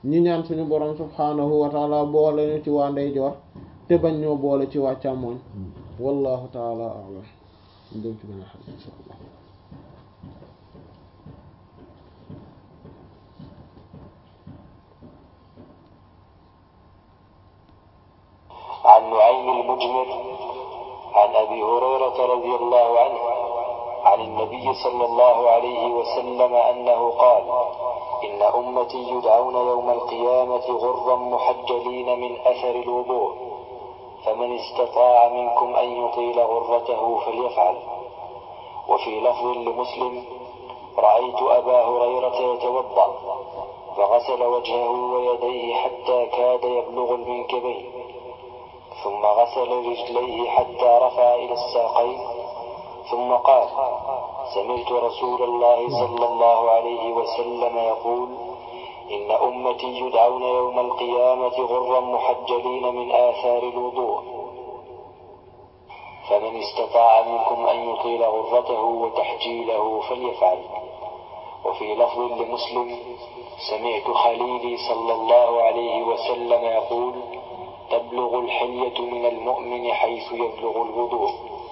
ñi ñaan suñu borom subhaanahu wa taala boole ñu ci waa ndeyjoor te bañ ñoo boole ci waa càmmooñ wallahu taala a'lam dem ci benn xadis insha allah عن نعيم المجمر عن أبي هريرة رضي الله عنه عن النبي صلى الله عليه وسلم أنه قال إن أمتي يدعون يوم القيامة غرا محجلين من أثر الوضوء فمن استطاع منكم أن يطيل غرته فليفعل وفي لفظ لمسلم رأيت أبا هريرة يتوضأ فغسل وجهه ويديه حتى كاد يبلغ المنكبين ثم غسل رجليه حتى رفع إلى الساقين ثم قال سمعت رسول الله صلى الله عليه وسلم يقول إن أمتي يدعون يوم القيامة غرا محجلين من آثار الوضوء فمن استطاع منكم أن يطيل غرته وتحجيله فليفعل وفي لفظ لمسلم سمعت خليلي صلى الله عليه وسلم يقول تبلغ الحلية من المؤمن حيث يبلغ الوضوء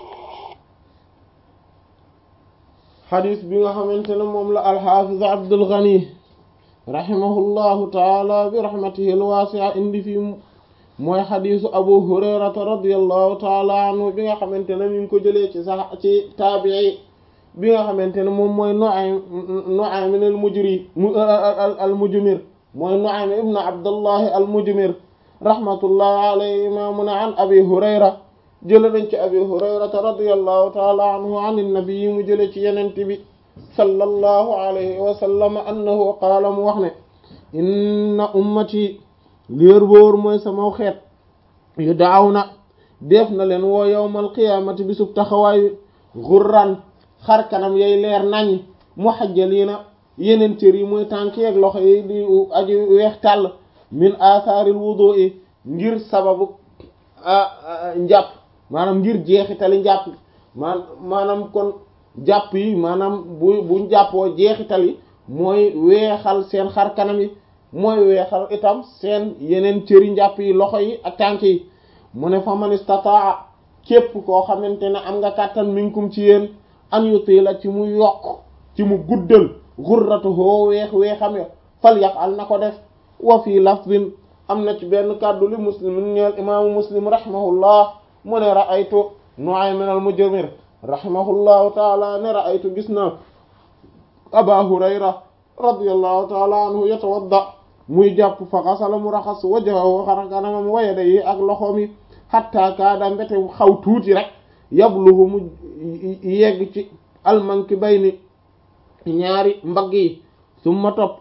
xadis bi nga xamante ne moom la alxaafiz Abdul Ghani rahimahullahu taala bi rahmatihi alwaasi'a indi fi mooy xadisu Abu Hurayrata radiyallahu taala anhu bi nga xamante ne mi ngi ko jëlee ci sax ci taabii bi nga xamante ne moom mooy Nu'aym Nu'aym al mujri al mujmir mooy Nu'aym ibn Abdullahi al mujmir rahmatullahi alayhi ma mu ne an Abi Hurayra jële nañ ci abi hurayrata radiyallahu taala anhu an nabi mu jële ci yenent bi sallallahu alayhi wa sallam annahu qaala mu wax ne inna ummati léer boor mooy sama xeet yu daaw na def na leen woo yawmal qiyaamati bi sub taxawaayu xurran xar kanam yay leer nañ muhajjaliina yeneen cër yi mooy tànk yeeg loxo yi di aji weex tàll min athaaril wudu'i ngir sababu njàpp maanaam ngir jeexitali njàpp maan maanaam kon jàpp yi maanaam bu buñ jàppoo jeexitali mooy weexal seen xar kanam yi mooy weexal itam seen yeneen cëri njàpp yi loxo yi ak tànk yi mu ne fa man istataa képp koo xamante ne am nga kàttan minkum ci yéen an yutila ci mu yokk ci mu guddal xurratuhoo weex weexam ya fal yafal na ko def wa fii lafdin am na ci benn kàddu li muslim ñeel imaamu muslim rahimahullah mu ne ra'aytu Nu'aym al-Mujmir rahimahullahu taala ne ra'aytu gis na Aba Hurayra radiyallahu taala anhu yatawadda muy jàpp fa xasala mu raxas wajhahu xar kanamam wa yadayhi ak loxoom yi hatta kaada mbete xaw tuuti rek yabluhu mu yegg ci al-mankibayni ñaari mbagg yi summa topp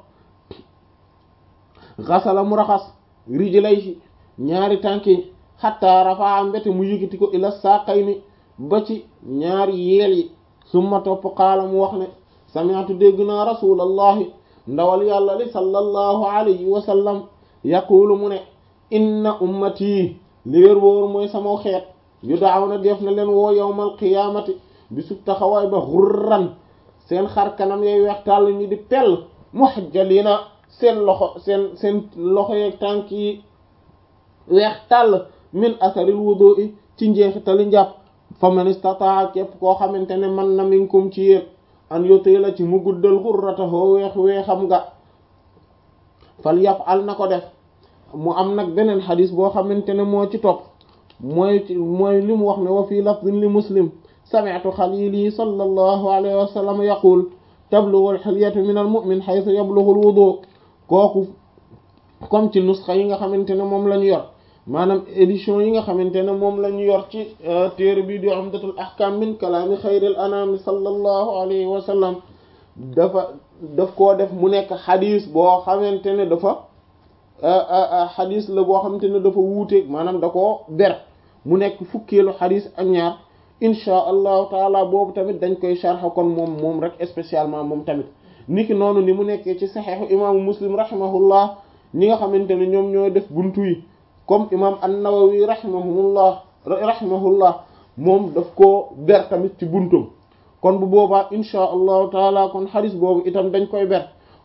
xasala mu raxas rijlayhi ñaari tànk yi xatta rafaa mbete mu yëkkati ko ila saaqayni ba ci ñaari yeel yi summa topp qaala mu wax ne sami'tu dégg naa rasulallahi ndawal yàlla li sallallahu alayhi wa sallam yaqulu mu ne inna ummati li wér wóor mooy sama xeet yu daaw na def na leen woo yawmal qiyaamati bi sub taxawaay ba xurran seen xar kanam yay weex tàll ñi di pell muhajjalina seen loxo seen seen loxo yeeg tànk yi weex tàll min asaril wudu'i ci njeexitali njàpp fa man istataa képp koo xamante ne man na minkum ci yéen an yutila ci mu guddal xurratahu weex weexam nga fal yaf'al na ko def mu am nag beneen xadis boo xamante ne moo ci topp mooy ci mooy li mu wax ne wa fii lafdin li muslim sami'tu xalili sallallahu alayhi wa sallam yaqul tablughu al-hilyatu min al-mu'min haythu yablughu al-wudu kooku comme ci nusxa yi nga xamante ne moom la ñu yor maanaam édition yi nga xamante ne moom la ñu yor ci téere bi di umdatul ahkam min kalaami xayril anami sallallahu alayhi wa sallam dafa daf koo def mu nekk xadis boo xamante ne dafa xadis la boo xamante ne dafa wuuteeg maanaam da koo ber mu nekk fukkeelu xadis ak ñaar inchaa allahu taala boobu tamit dañ koy sharxa kon moom moom rek spécialement moom tamit niki noonu ni mu nekkee ci saxeexu imaamu muslim rahimahullah ñi nga xamante ne ñoom ñoo def buntu yi comme imam an-Nawawi rahimahullah rahimahullah moom daf koo ber tamit ci buntum kon bu boobaa inchaa allahu taala kon xadis boobu itam dañ koy ber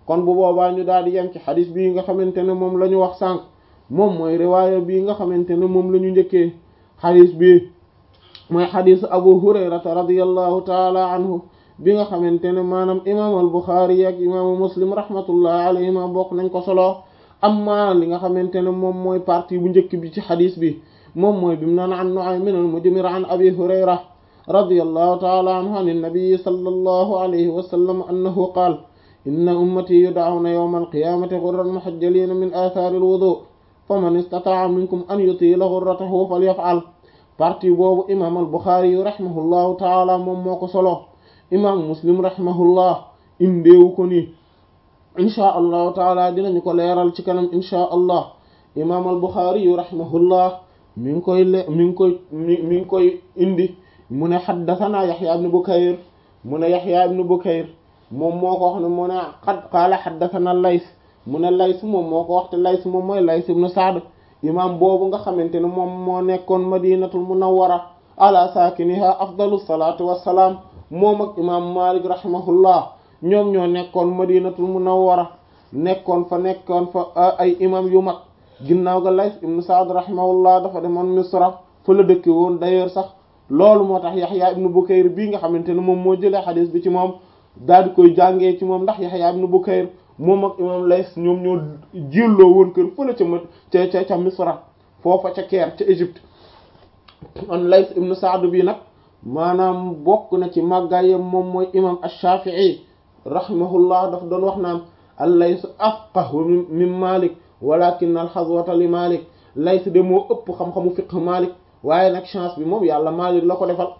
kon bu boobaa ñu daal di yem ci xadis bii nga xamante ne moom la ñu wax sànq moom mooy riwaaya bii nga xamante ne moom la ñu njëkkee xadis bii mooy xadisu abu hurayrata radiyallahu taala anhu bi nga xamante ne maanaam imaamu al buxaari ak imaamu muslim rahmatullahi alayhima bokk nañ ko solo amma li nga xamante ne moom mooy partie bu njëkk bi ci xadis bi moom mooy bi mu naan an Nu'aym al-Mujmir an abi hurayra radiyallahu taala anhu an nabii sallallahu alayhi wa sallam annahu qaal inna ummati yud'awna yawma alqiyamati ghurran muhajjalina min athari alwudu faman istata'a minkum an yutila ghurratahu falyaf'al partie boobu imam al-Bukhari yu rahimahullahu taala moom moo ko solo imam Muslim rahimahullah indeewu ko nii inchaa allahu taala dinañu ko leeral ci kanam inchaa allah imam al-Bukhari yu rahimahullah mi ngi koy le mi ngi koy mi mi ngi koy indi mu ne haddathana Yahya ibn Bukayr mu ne Yahya ibn Bukayr moom moo ko wax ne mu ne qad qaala haddathana Lays mu ne Lays moom moo ko wax te Lays moom mooy Lays ibn Sa'd imam boobu nga xamante ne moom moo nekkoon Madinatul Munawwara ala saakiniha afdalu salaatu wassalaam moom ak imam Malik rahimahullah ñoom ñoo nekkoon Madinatul Munawwara nekkoon fa nekkoon fa ay imam yu mag ginnaaw ga Lays ibn Sa'd rahimahullah dafa demoon Misra fa la dëkke woon d'ailleurs sax loolu moo tax Yahya ibn Bukayr bii nga xamante ne moom moo jëlee xadis bi ci moom daal di koy jàngee ci moom ndax Yahya ibn Bukayr moom ak imam Lays ñoom ñoo jilloo woon kër fële ca mat ca ca ca Misra foofa ca Caire ca Égypte on Lays ibn Sa'd bi nag maanaam bokk na ci màggaayam moom mooy imam ash-Shafi'i rahimahullah daf doon wax naan al-Lays afqahu min Malik walakin al-hazwata li Malik Lays de moo ëpp xam-xamu fiqh Malik waaye nag chance bi moom yàlla Malik la ko defal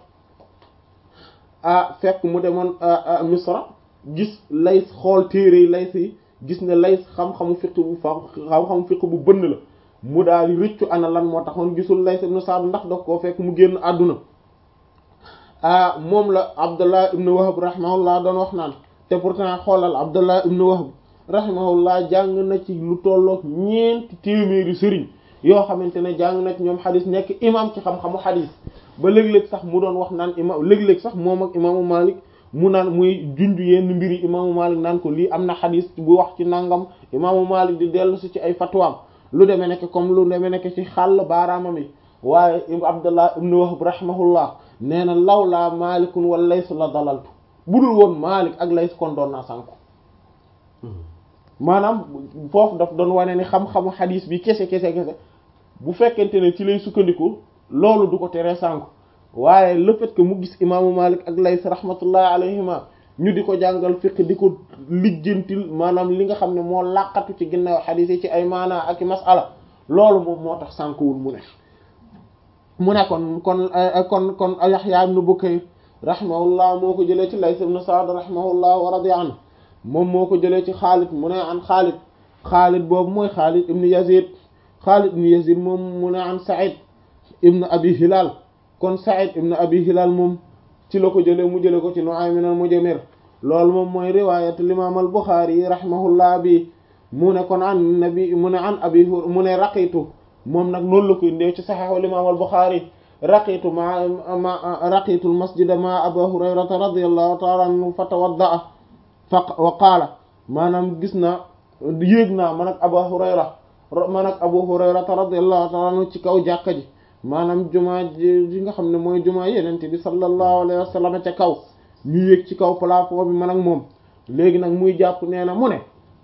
ah fekk mu demoon Misra gis Lays xool téere yi Lays yi gis ne Lays xam-xamu fiqh bu fa xam-xamu fiqh bu bënn la mu daal di rëccu ana lan moo taxoon gisul Lays ibn Sa'd ndax daf koo fekk mu génn àdduna ah moom la Abdullah ibn Wahb rahimahullah doon wax naan te pourtant xoolal Abdullah ibn Wahb rahimahullah jàng na ci lu tollook ñeenti téeméeri sëriñ yoo xamante ne jàng na ci ñoom xadis nekk imam ci xam-xamu xadis ba léeg-léeg sax mu doon wax naan imam léeg-léeg sax moom ak imaamu Malik mu naan muy junj yenn mbiri imaamu Malik naan ko lii am na xadis bu wax ci nangam imaamu Malik di dellu si ci ay fatwaam lu demee nekk comme lu demee nekk ci xàll baaraamam yi waaye Abdullah ibn Wahb rahimahullah nee na lawlaa Malikun wa Lays la dalaltu budul woon Malik ak Lays kon doon naa sànku maanaam foofu daf doon wane ni xam-xamu xadis bi kese kese kese bu fekkente ne ci lay sukkandiku loolu du ko teree sànku waaye le fait que mu gis imaamu Malik ak Lays rahmatullahi alayhima ñu di ko jàngal fiqh di ko lijjantil maanaam li nga xam ne moo làqatu ci ginnaaw xadis yi ci ay maanaa ak i masala loolu moom moo tax sànkuwul mu ne mu ne kon kon kon kon Yahya ibn Bukayr rahimahullah moo ko jëlee ci Lays ibn Sa'd rahimahullah wa radiya anhu moom moo ko jëlee ci Xaalid mu ne an Xaalid Xaalid boobu mooy Xaalid ibn Yazid Xaalid ibn Yazid moom mu ne an Sa'id ibn Abi Hilal kon Sa'id ibn Abi Hilal moom ci la ko jëlee mu jëlee ko ci Nu'aym al-Mujmir loolu moom mooy riwaayat al-Imam al-Bukhari rahimahullah bi mu ne kon an nabi mu ne an abi mu ne raqitu moom nag noonu la koy ndeew ci Sahih al-Imam al-Bukhari raqitu ma ma raqitu al-masjid ma Abu Hurayrata radiyallahu ta'ala anhu fatawadda'a fa wa qaala maanaam gis naa yéeg naa man ak Abu Hurayra man ak Abu Hurayrata radiyallahu ta'ala anhu ci kaw jàkka ji maanaam jumaa ji nga xam ne mooy jumaa Yonent bi sallallahu alayhi wa sallam ca kaw ñu yéeg ci kaw plafond bi man ak moom léegi nag muy jàpp nee na mu ne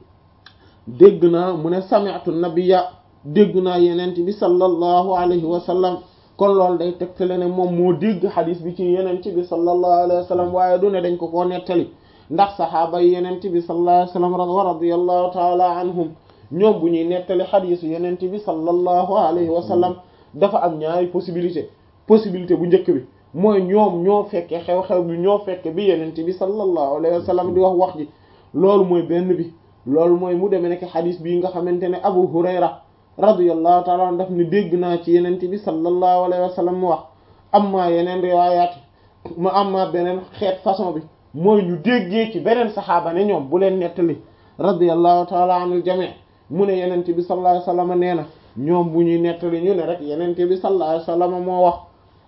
dégg naa mu ne sami'tu nabiyya dégg naa Yonent bi sallallahu alayhi wa sallam kon loolu day tegtale ne moom moo dégg xadis bi ci Yonent bi sallallahu alayhi wa sallam waaye du ne dañ ko koo nettali ndax saxaaba yi Yonent bi sallallahu alayhi wa sallam wa radiyallahu ta'ala anhum ñoom bu ñuy nettali xadisu Yonent bi sallallahu alayhi wa sallam dafa am ñaari possibilité possibilité bu njëkk bi mooy ñoom ñoo fekke xew-xew bi ñoo fekke bi Yonent bi sallallahu alayhi wa sallam di wax wax ji loolu mooy benn bi loolu mooy mu demee nekk xadis bii nga xamante ne Abu Hurayra radiyallahu ta'ala an daf ni dégg naa ci Yonent bi sallallahu alayhi wa sallam mu wax amma yeneen riwaayaat ma amma beneen xeet façon bi mooy ñu déggee ci beneen saxaaba ne ñoom bu leen nettali radiyallahu ta'ala anil jami' mu ne Yonent bi sallallahu alayhi wa sallam nee na ñoom bu ñuy nettali ñu ne rek Yonent bi sallallahu alayhi wa sallam moo wax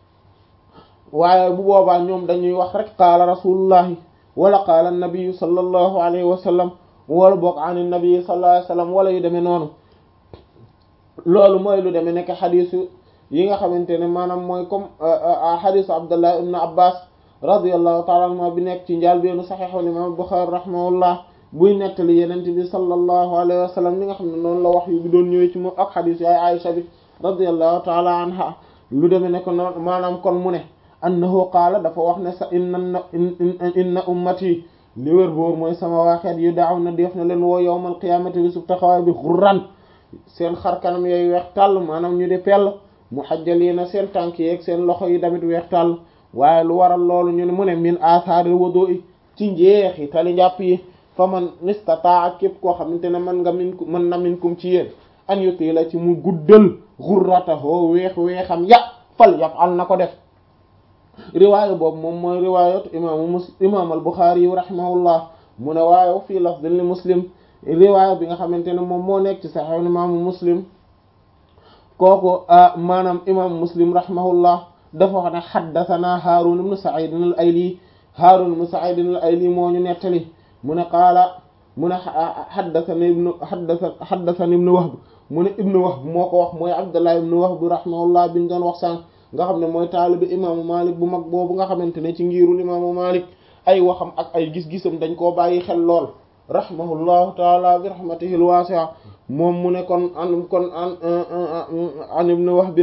waaye bu boobaa ñoom dañuy wax rek qaala rasulullahi wala qaala nabiyu sallallahu alayhi wa sallam wala boog an nabi sallallahu alayhi wasallam wala yu demee noonu loolu mooy lu demee nekk xadisu yi nga xamante ne maanaam mooy comme xadisu abdullah ibn abbas radiyallahu ta'ala anhuma bi nekk ci njaal beenu saxiixul imam Bukhari rahimahullah buy nettali yenente bi sallallahu alayhi wa sallam li nga xam ne noonu la wax yu bi doon ñëwee ci moom ak xadis yaay Aisha bi radiyallahu ta'ala anha lu demee ne ko noonu maanaam kon mu ne annahu qaala dafa wax ne sa inna inna ummati li wér boor mooy sama waaxeet yu daaw na def na leen woo yawmal qiyaamati bi sub taxawaay bi xurran seen xar kanam yooyu weex tàll maanaam ñu di pell muhajjaliina seen tànk yeeg seen loxo yi tamit weex tàll waaye lu waral loolu ñu ne mu ne min asaaril wudu'i ci njeexi tali njàpp yi fa man nistataa képp koo xamante ne mën nga min mën na minkum ci yéen an yuti la ci mu guddal xurratahu weex weexam ya fal yaf'al na ko def riwaaya boobu moom mooy riwaayatu imaamu muslim imaam al buxaari yu rahimahullah mu ne waaye fii lafdin li muslim riwaaya bi nga xamante ne moom moo nekk ci saxiix imaamu muslim kooku maanaam imaamu muslim rahimahullah dafa wax ne xaddasanaa Haarun ibn Sa'iid al-Ayli Haarun ibn Sa'iid al-Ayli moo ñu nettali mu ne qaala mu ne xaddasani ibnu xaddasa xaddasani ibnu Wahb mu ne ibnu Wahb moo ko wax mooy Abdullah ibnu Wahb rahimahullah biñ doon wax sànq nga xam ne mooy taalibi imaamu Malik bu mag boobu nga xamante ne ci ngiirul imaamu Malik ay waxam ak ay gis-gisam dañ koo bàyyi xel lool rahimahullahu taala bi rahmatihi al-waasi'a moom mu ne kon an kon an an ibnu Wahb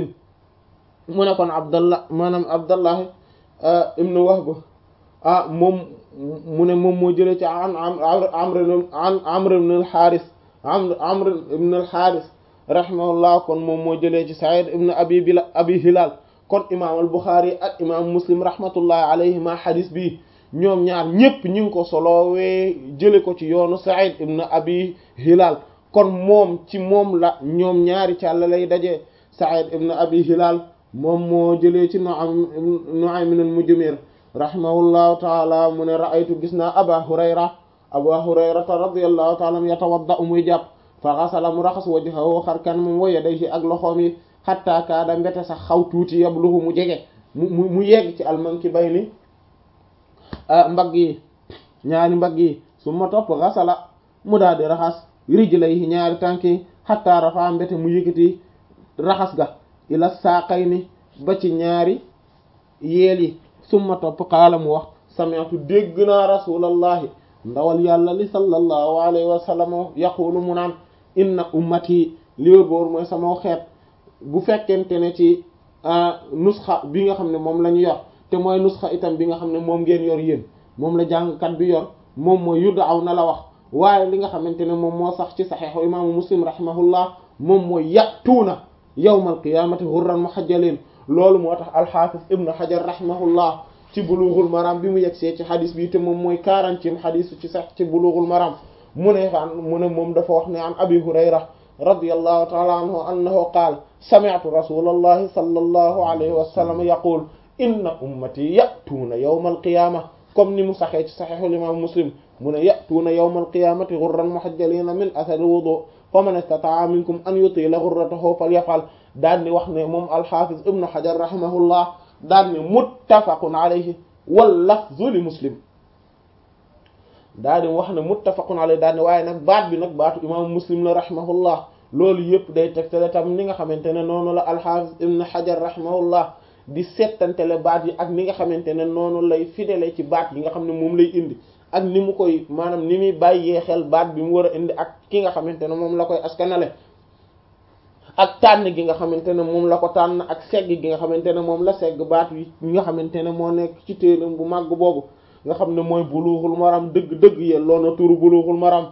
mu ne kon abdallah maanaam abdallah ibn wahb ah moom mu ne moom moo jëlee ci an amr an amr ibn al-haris amr amr ibn al-haris rahimahullah kon moom moo jëlee ci sa'id ibn abi bila abi hilal kon imam al-bukhari ak imam muslim rahmatullahi alayhima hadis bi ñoom ñaar ñépp ñu ngi ko solowee jële ko ci yoonu sa'id ibn abi hilal kon moom ci moom la ñoom ñaari càlla lay daje sa'id ibn abi hilal moom moo jëlee ci Nu'aym Nu'aym al-Mujmir rahimahullahu taala mu ne ra'aytu gis naa Aba Hurayra Aba Hurayrata radiyallahu taala anhu yatawadda'u muy jàpp fa ghasala mu raxas wajhahu xar kanamam wa yadayhi ak loxoom yi hatta kaada mbete sax xaw tuuti yabluhu mu jege mu mu yegg ci al-mankibayni mbagg yi ñaari mbagg yi su ma topp ghasala mu daal di raxas rijlayhi ñaari tànk yi hatta rafa mbete mu yëkkati raxas ga ila saaqayni ba ci ñaari yeel yi summa topp qaala mu wax sami'tu dégg naa rasulallahi ndawal yàlla li sallallahu alayhi wa sallam yaqulu mu naan inna ummati li wér boor mooy sama xeet bu fekkente ne ci nusxa bi nga xam ne moom la ñu yor te mooy nusxa itam bi nga xam ne moom ngeen yor yéen moom la jàngkat bi yor moom mooy yudda aw na la wax waaye li nga xamante ne moom moo sax ci saxiixu imaamu muslim rahimahullah moom mooy yatuuna yawmal qiyaamati hurran muhajjalin loolu moo tax alxaafis ibnu xajar rahimahullah ci bulughul maram bi mu yegsee ci xadis bi te moom mooy quarantième xadis ci sax ci bulughul maram mu ne fan mu ne moom dafa wax ne an abi hurayra radiyallahu ta'ala anhu annahu qaala sami'tu rasulallahi sallallahu alayhi wa sallam yaqul inna ummati ya'tuuna yawmal qiyaama comme ni mu saxee ci saxiixul imaam muslim mu ne ya'tuuna yawmal qiyaamati ghurran muhajjaliina min athari wudu faman istata'a minkum an yutila ghurratahu falyaf'al daan ni wax ne moom alxaafiz ibnu xajar rahimahullah daan ni muttafaqun alayhi wal lafzu li muslim daa di wax ne muttafaqun alayhi daan ni waaye nag baat bi nag baatu imaamu muslim la rahimahullah loolu yëpp day tegtale tam ni nga xamante ne noonu la alxaafiz ibnu xajar rahimahullah di settantele baat yi ak ni nga xamante ne noonu lay fidèle ci baat yi nga xam ne moom lay indi ak ni mu koy maanaam ni muy bàyyee xel baat bi mu war a indi ak ki nga xamante ne moom la koy askanale ak tànn gi nga xamante ne moom la ko tànn ak segg gi nga xamante ne moom la segg baat yi nga xamante ne moo nekk ci téeram bu màgg boobu nga xam ne mooy buluuxul maram dëgg-dëgg yelloo na turu buluuxul maram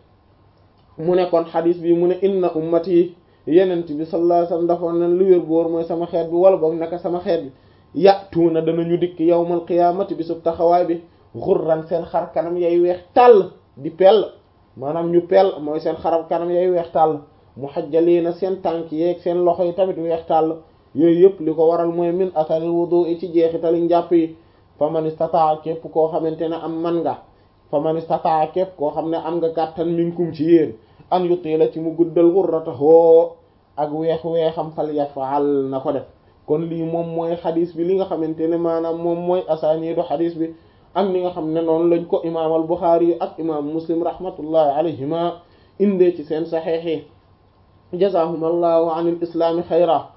mu nekkoon xadis bi mu ne inna ummati yenent bi sallallahu alayhi wasallam dafa ne lu wér boor mooy sama xeet bi wala boog naka sama xeet bi yàtuuna danañu dikk yawmal qiyaamati bi sub taxawaay bi xurran seen xar kanam yay weex tàll di pell maanaam ñu pell mooy seen xarab kanam yay weex tàll muhajjaliina seen tànk yeeg seen loxo yi tamit weex tàll yooyu yëpp li ko waral mooy min athari wudu i ci jeexitali njàpp yi fa man istataa képp koo xamante ne am man nga fa man istataa képp koo xam ne am nga kàttan minkum ci yéen an yutila ci mu guddal ghurratahu ak weex weexam fal yafal na ko def kon lii moom mooy xadis bi li nga xamante ne maanaam moom mooy asaaniidu xadis bi ak ni nga xam ne noonu lañ ko imaam al Buxaari ak imaam Muslim rahmatullahi alayhima indee ci seen saxiix yi jazaahumullahu anil islaami xayra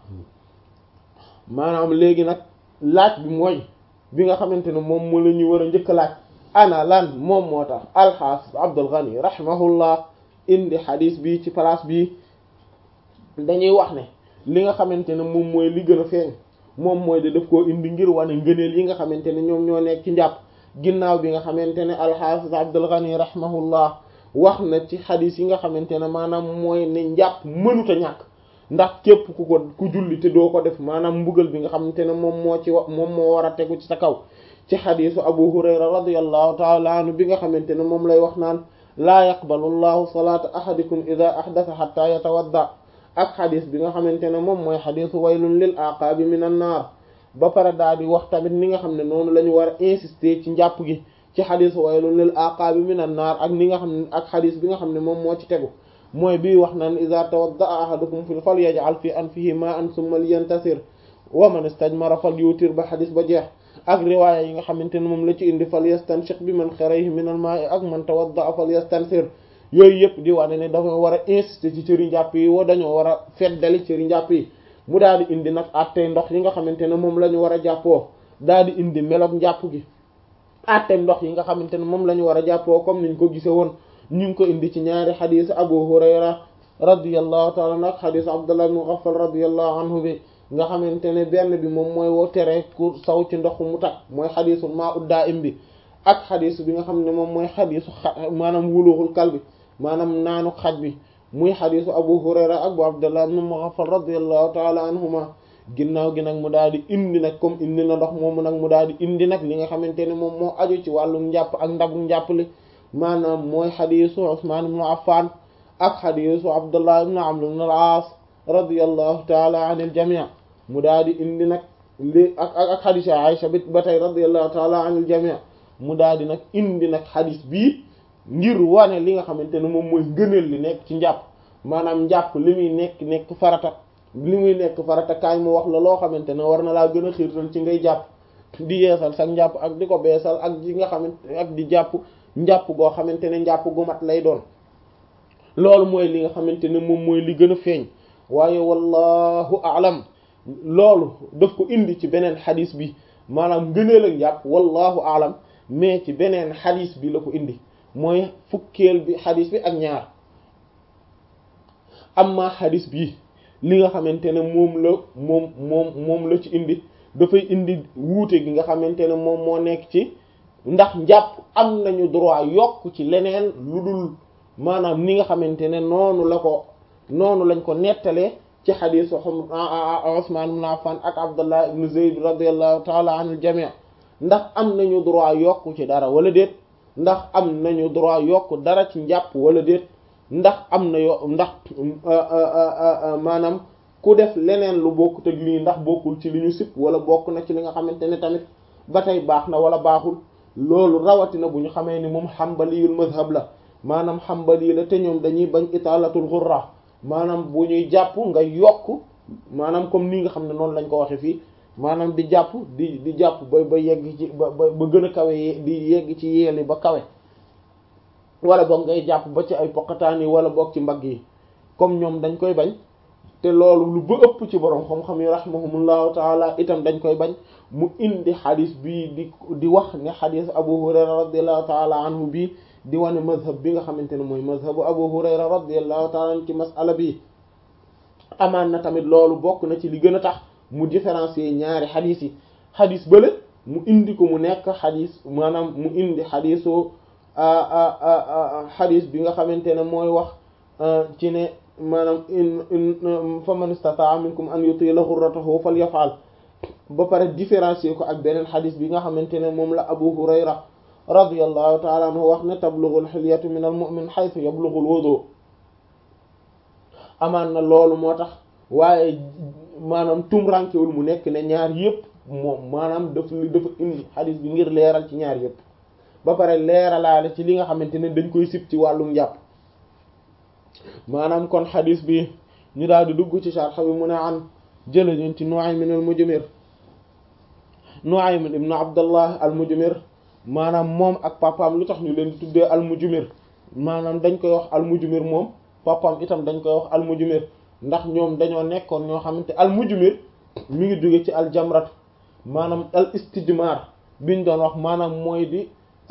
maanaam léegi nag laaj bi mooy bi nga xamante ne moom moo la ñuy war a njëkk laaj ana lan moom moo tax alxaafis Abdul Ghani rahimahullah indi xadis bi ci place bi dañuy wax ne li nga xamante ne moom mooy li gën a feeñ moom mooy de daf koo indi ngir wane ngëneel yi nga xamante ne ñoom ñoo nekk ci njàpp ginnaaw bi nga xamante ne alxaafis Abdul Ghani rahimahullah wax na ci xadis yi nga xamante ne maanaam mooy ne njàpp mënuta ñàkk ndax képp ku ko ku julli te doo ko def maanaam mbugal bi nga xamante ne moom moo ci wa moom moo war a tegu ci sa kaw ci xadisu abu hurayra radiyallahu taala anhu bi nga xamante ne moom lay wax naan laa yaqbalu llahu salaata ahadikum ida ahdatha hatta yatawadda ak xadis bi nga xamante ne moom mooy xadisu waylun lil aqaabi min an naar ba pare daal di wax tamit ni nga xam ne noonu la ñu war a insister ci njàpp gi ci xadisu waylun lil aqaabi min an naar ak ni nga xam ne ak xadis bi nga xam ne moom moo ci tegu mooy bii wax naan iza tawadda'a ahadukum fi falyaj'al fi anfihi ma'an thumma liyantasir wa man istajmara falyutir ba xadis ba jeex ak riwaaya yi nga xamante ne moom la ci indi falyastanshiq bi man xarayhi min al ma'i ak man tawadda'a falyastansir yooyu yëpp di wane ne dafa war a insister ci cëri njàpp yi woo dañoo war a feddali cëri njàpp yi mu daal di indi nag attey ndox yi nga xamante ne moom la ñu war a jàppoo daal di indi melog njàpp gi attey ndox yi nga xamante ne moom la ñu war a jàppoo comme niñ ko gise woon ñu ngi ko indi ci ñaari xadis abu hurayra radiyallahu taala anhu ak xadis abdullah ibn ghaffal radiyallahu anhu bi nga xamante ne benn bi moom mooy woo tere ku saw ci ndox mu tak mooy xadisu maa uddaa im bi ak xadis bi nga xam ne moom mooy xadisu xa maanaam wuluxul kal bi maanaam naanu xaj bi muy xadisu abu hurayra ak bu abdullah ibn ghaffal radiyallahu taala anhuma ginnaaw gi nag mu daal di indi nag comme indi na ndox moomu nag mu daal di indi nag li nga xamante ne moom moo aju ci wàllu njàpp ak ndabu njàpp li maanaam mooy xadisu Usmaan ibn Affan ak xadisu Abdullah ibn Amr ibn al-Aas radiyallahu taala anil jamii mu daal di indi nag li ak ak ak xadisu Aïcha bi ba tey radiyallahu taala anil jamii mu daal di nag indi nag xadis bii ngir wane li nga xamante ne moom mooy ngëneel li nekk ci njàpp maanaam njàpp li muy nekk nekk farata li muy nekk farata kaay mu wax la loo xamante ne war na laa gën a xiirtal ci ngay jàpp di yeesal sax njàpp ak di ko beesal ak di nga xamante ak di jàpp njàpp goo xamante ne njàpp gu mat lay doon loolu mooy li nga xamante ne moom mooy li gën a feeñ waaye wallahu alam loolu daf ko indi ci beneen xadis bi maanaam ngëneel ak njàpp wallahu alam mais ci beneen xadis bi la ko indi mooy fukkeel bi xadis bi ak ñaar amma xadis bi li nga xamante ne moom la moom moom moom la ci indi dafay indi wuute gi nga xamante ne moom moo nekk ci ndax njàpp am nañu droit yokk ci leneen lu dul maanaam ni nga xamante ne noonu la ko noonu lañ ko nettalee ci xadiisu Usmaan ibn Affan ak Abdullah ibn Zayd radiyallahu taala anil jamii ndax am nañu droit yokk ci dara wala déet ndax am nañu droit yokk dara ci njàpp wala déet ndax am na yo ndax maanaam ku def leneen lu bokkut ak lii ndax bokkul ci li ñu sib wala bokk na ci li nga xamante ne tamit ba tey baax na wala baaxul loolu rawatina bu ñu xamee ni moom xambaliyul mazhab la maanaam xambali la te ñoom dañuy bañ italatul ghurra maanaam bu ñuy jàpp nga yokk maanaam comme ni nga xam ne noonu lañ ko waxe fii maanaam di jàpp di di jàpp ba ba yegg ci ba ba gën a kawe di yegg ci yeeli ba kawe wala boog ngay jàpp ba ci ay poqataan yi wala boog ci mbagg yi comme ñoom dañ koy bañ te loolu lu ba ëpp ci borom xam-xam yi rahimahumullahu taala itam dañ koy bañ mu indi xadis bii di di wax ne xadis abu hurayra radiallahu taala anhu bii di wane mazhab bi nga xamante ne mooy mazhabu abu hurayra radiallahu taala anhu ci masala bi amaan na tamit loolu bokk na ci li gën a tax mu différencier ñaari xadis yi xadis bële mu indi ko mu nekk xadis maanaam mu indi xadisu xadis bi nga xamante ne mooy wax ci ne maanaam in in fa man istataa minkum an yutila ghurratahu falyafal ba pare différencier ko ak beneen xadis bi nga xamante ne moom la abu hurayra radiyallahu taala anhu wax ne tablughul hilyatu min al mu'min haythu yablughul wudu amaan na loolu moo tax waaye maanaam tumrankewul mu nekk ne ñaar yëpp moom maanaam daf dafa indi xadis bi ngir leeral ci ñaar yëpp ba pare leeralaale ci li nga xamante ne dañ koy sib ci wàllum njàpp maanaam kon xadis bi ñu daal di dugg ci sharh bi mu ne an jëlañun ci Nu'aym al Mujmir Nu'aym ibn Abdullah al Mujmir maanaam moom ak papaam lu tax ñu leen di tuddee almujmir maanaam dañ koy wax almujmir moom papaam itam dañ koy wax almujmir ndax ñoom dañoo nekkoon ñoo xamante almujmir mi ngi jóge ci aljamrat maanaam al istijmar biñ doon wax maanaam mooy di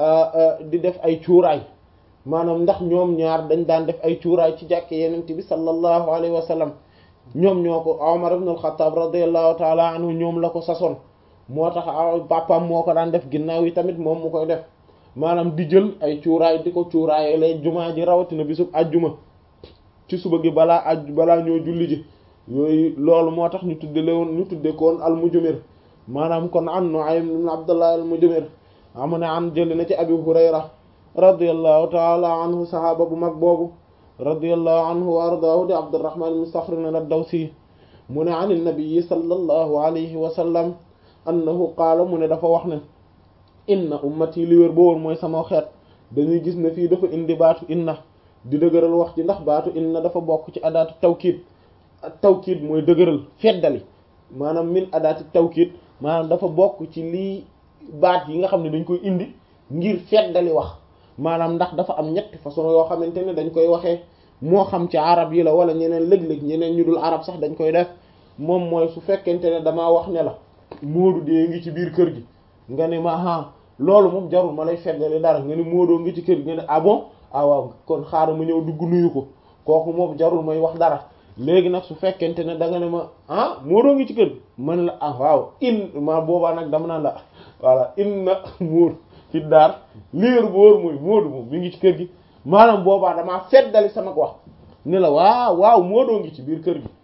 di def ay cuuraay maanaam ndax ñoom ñaar dañ daan def ay cuuraay ci jàkke yenente bi sallallahu alayhi wa sallam ñoom ñoo ko Umar ibn al-Khattab radiyallahu ta'ala anhu ñoom la ko sasoon moo tax papaam moo ko daan def ginnaaw yi tamit moom mu koy def maanaam di jël ay cuuraay di ko cuuraay lay jumaa ji rawatina bisub ajjuma ci suba gi balaa aj balaa ñoo julli ji yooyu loolu moo tax ñu tudde lewoon ñu tudde koon al-Mujmir maanaam kon an Nu'aym ibn Abdullah al-Mujmir amu ne an jëli na ci Abi Hurayra radiyallahu ta'ala anhu sahaaba bu mag boobu radiyallahu anhu wa ardaahu di Abdurrahman ibn Sakhr ad-Dawsi mu ne an an-nabi sallallahu alayhi wa sallam annahu qaala mu ne dafa wax ne inna ummati li wér ba woon mooy sama xeet dañuy gis ne fii dafa indi baatu inna di dëgëral wax ci ndax baatu inna dafa bokk ci adaatu tawkiid tawkiid mooy dëgëral feddali maanaam min adaati tawkiid maanaam dafa bokk ci lii baat yi nga xam ne dañ koy indi ngir feddali wax maanaam ndax dafa am ñetti façon yoo xamante ne dañ koy waxee moo xam ci arab yi la wala ñeneen lëg-lëg ñeneen ñu dul arab sax dañ koy def moom mooy su fekkente ne damaa wax ne la Moodu dee ngi ci biir kër gi nga ne ma ah loolu moom jarul ma lay feddali dara nga ne Moodoo ngi ci kër gi nga ne ah bon ah waaw kon xaaral ma ñëw dugg nuyu ko kooku moom jarul may wax dara léegi nag su fekkente ne da nga ne ma ah Moodoo ngi ci kër gi man la ah waaw in ma boobaa nag dama naan la voilà inna muur fi daar lier bu wóor mooy Moodu moom mi ngi ci kër gi maanaam boobaa damaa feddali sama wax ne la waaw waaw Moodoo ngi ci biir kër gi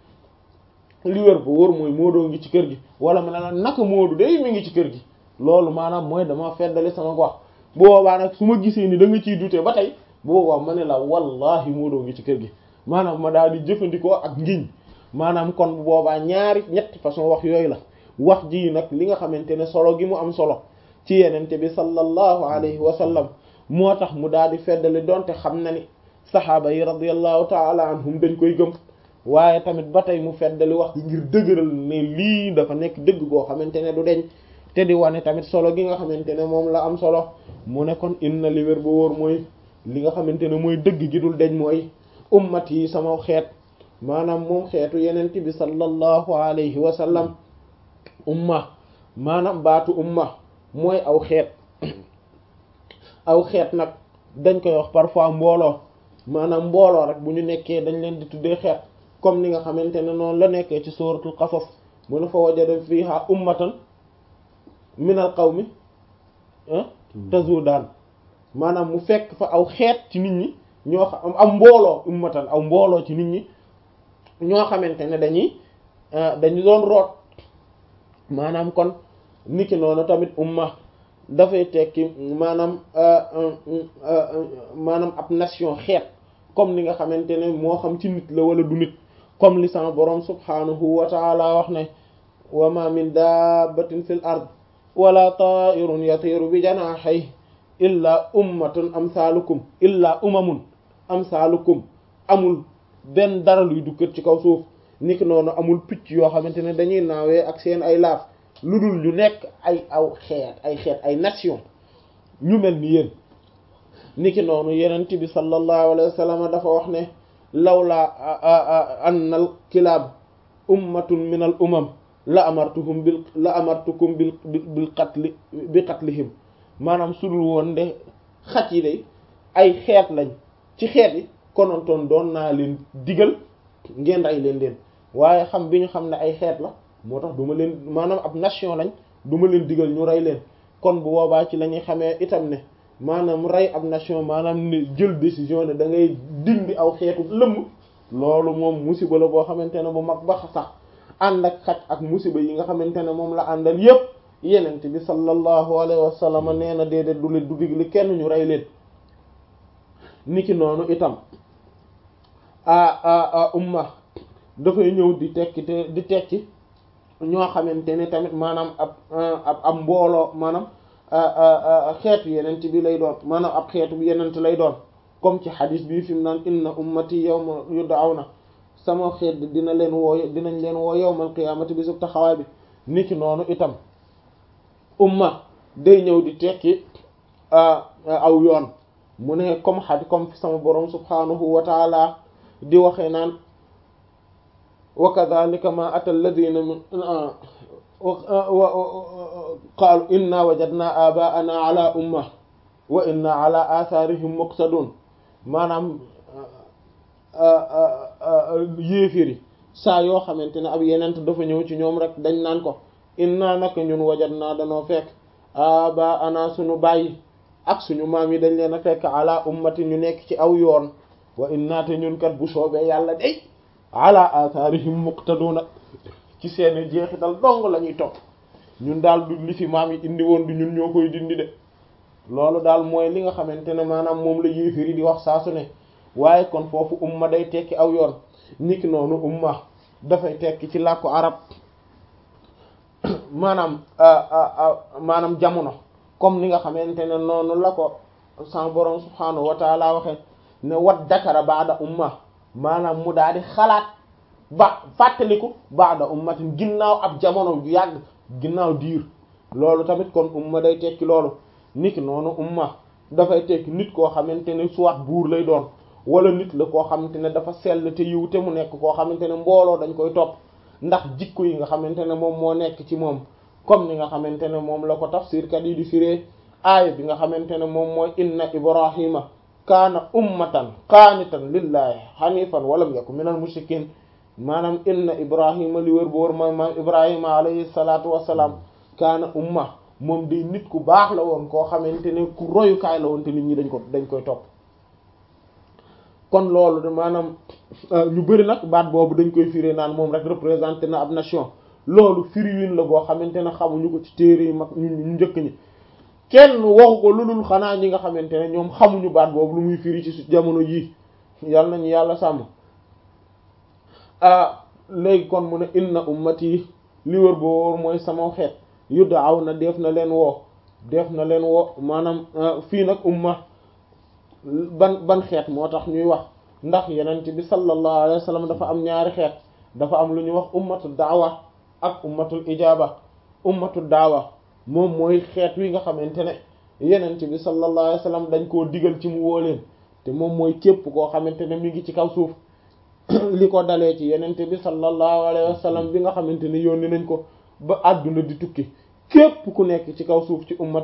li wér bu wóor mooy Moodoo ngi ci kër gi wala ma ne la naka Moodu day mi ngi ci kër gi loolu maanaam mooy dama feddali sama wax boobaa nag su ma gisee ni da nga ciy dute ba tey boobaa ma ne la wallahi Moodoo ngi ci kër gi maanaam ma daal di jëfandikoo ak ngiñ maanaam kon bu boobaa ñaari ñetti façon wax yooyu la wax ji nag li nga xamante ne solo gi mu am solo ci yenente bi sallallahu alayhi wa sallam moo tax mu daal di feddali donte xam na ni saxaaba yi radiyallahu taala anhum dañ koy gëm waaye tamit ba tey mu feddali wax gi ngir dëgëral ne lii dafa nekk dëgg goo xamante ne du deñ te di wane tamit solo gi nga xamante ne moom la am solo mu ne kon inna li wér ba wóor mooy li nga xamante ne mooy dëgg gi dul deñ mooy ummat yi sama xeet maanaam moom xeetu yenente bi sallallahu alayhi wa sallam umma maanaam baatu umma mooy aw xeet aw xeet nag dañ koy wax parfois mbooloo maanaam mbooloo rek bu ñu nekkee dañ leen di tuddee xeet comme ni nga xamante ne noonu la nekkee ci suratul qasas mu ne fa wajada fiha ummatan minal qawmi tazudaan maanaam mu fekk fa aw xeet ci nit ñi ñoo xam am mbooloo ummatan aw mbooloo ci nit ñi ñoo xamante ne dañuy dañu doon root maanaam kon niki noonu tamit umma dafay tekki maanaam maanaam ab nation xeet comme ni nga xamante ne moo xam ci nit la wala du nit comme li sama boroom subhanahu wa taala wax ne wa ma min dabbatin fil ard wala ta'irun yatiru bi janahihi illa ummatun amsalukum illa umamun amsalukum amul benn dara luy dukkat ci kaw suuf niki noonu amul picc yoo xamante ne dañuy naawee ak seen ay laaf lu dul ñu nekk ay aw xeet ay xeet ay nation ñu mel ni yéen niki noonu yenent bi sallallahu alayhi wa sallam dafa wax ne lawla anna al kilaab ummatun min al umam la amartuhum bil la amartukum bil bil qatli bi qatlihim maanaam sudul woon de xaj yi de ay xeet lañ ci xeet yi konontoon doon naa leen digal ngeen rey leen leen waaye xam bi ñu xam ne ay xeet la moo tax duma leen maanaam ab nation lañ duma leen digal ñu rey leen kon bu boobaa ci la ñuy xamee itam ne maanaam rey ab nation maanaam ne jël décision ne da ngay dindi aw xeetu lëmm loolu moom musiba la boo xamante ne bu mag ba sax ànd ak xaj ak musiba yi nga xamante ne moom la àndal yépp yenent bi sallallahu alayhi wa sallam nee na déedéet du leen du digle kenn ñu rey leen niki noonu itam a umma dafay ñëw di tekki te di tekki ñoo xamante ne tamit maanaam ab ab ab mbooloo maanaam xeetu yenent bi lay doon maanaam ab xeetu yenent lay doon comme ci xadis bi fi mu naan inna ummati yawma yud'awna sama xeet dina leen woo dinañ leen woo yawmal qiyaamati bi sub taxawaay bi niki noonu itam umma day ñëw di tekki aw yoon mu ne comme xadi comme fi sama borom subhanahu wa taala di waxee naan wa kadhalika ma ata alladhina min qaalu inna wajadna abaana ala umma wa inna ala atharihim muqtadun maanaam yéeféri saa yoo xamante ne ab yenent dafa ñëw ci ñoom rek dañ naan ko inna naka ñun wajadna danoo fekk abaana suñu bàyyi ak suñu maam yi dañ leen a fekk ala ummati ñu nekk ci aw yoon wa inna te ñun kat bu soobee yàlla day ala atharihim muqtaduna ci seeni jeexital dong la ñuy topp ñun daal du li fi maam yi indi woon du ñun ñoo koy dindi de loolu daal mooy li nga xamante ne maanaam moom la yéefiri di wax saa su ne waaye kon foofu umma day tekki aw yoon niki noonu umma dafay tekki ci làkku arab maanaam maanaam jamono comme ni nga xamante ne noonu la ko sa borom subhaanahu wa taala waxe ne wat dakara baada umma maanaam mu daal di xalaat ba fàttaliku baada ummatin ginnaaw ab jamono bu yàgg ginnaaw diir loolu tamit kon umma day tekki loolu nit noonu umma dafay tekki nit koo xamante ne soit buur lay doon wala nit la koo xamante ne dafa sell te yiw te mu nekk koo xamante ne mbooloo dañ koy topp ndax jikko yi nga xamante ne moom moo nekk ci moom comme ni nga xamante ne moom la ko tafsirkat yi di firee aaya bi nga xamante ne moom mooy inna ibrahima kaana ummatan qaanitan lillahi hanifan walam yakun minal mushrikin maanaam inna ibrahima li wër bu wër mooy maam ibrahima alayhi salatu wassalam kaana umma moom di nit ku baax la woon koo xamante ne ku royukaay la woon te nit ñi dañ ko dañ koy topp kon loolu de maanaam ñu bëri nag baat boobu dañ koy firé naan moom rek représenté na ab nation loolu firiwin la boo xamante ne xamuñu ko ci téere yi mag ñu ñu njëkk ñi kenn waxu ko lu dul xanaa ñi nga xamante ne ñoom xamuñu baat boobu lu muy firi ci jamono yii yal nañu yàlla sàmm léegi kon mu ne inna ummati li wër boo wóor mooy sama xeet yud'aw na def na leen woo def na leen woo maanaam fii nag umma ban ban xeet moo tax ñuy wax ndax yenent bi sallallahu alayhi wa sallam dafa am ñaari xeet dafa am lu ñuy wax ummatul daawa ak ummatul ijaaba ummatul daawa moom mooy xeet wi nga xamante ne yenent bi sallallahu alayhi wa sallam dañ koo digal ci mu woo leen te moom mooy képp koo xamante ne mi ngi ci kaw suuf li ko dalee ci yenent bi sallallahu alayhi wa sallam bi nga xamante ne yónni nañ ko ba àdduna di tukki képp ku nekk ci kaw suuf ci ummat